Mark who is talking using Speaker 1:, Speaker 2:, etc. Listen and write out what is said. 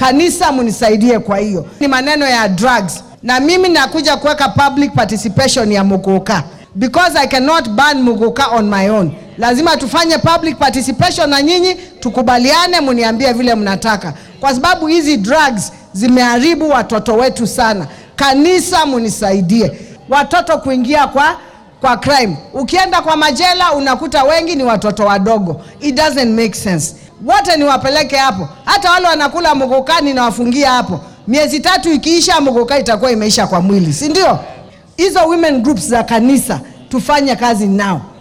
Speaker 1: Kanisa munisaidie kwa hiyo. Ni maneno ya drugs, na mimi nakuja kuweka public participation ya Muguka because I cannot ban Muguka on my own. Lazima tufanye public participation na nyinyi tukubaliane, muniambie vile mnataka, kwa sababu hizi drugs zimeharibu watoto wetu sana. Kanisa munisaidie, watoto kuingia kwa kwa crime. Ukienda kwa majela unakuta wengi ni watoto wadogo. It doesn't make sense. Wote niwapeleke hapo, hata wale wanakula muguka ninawafungia hapo. Miezi tatu ikiisha, muguka itakuwa imeisha kwa mwili, si ndio? Hizo women groups za kanisa tufanye kazi nao.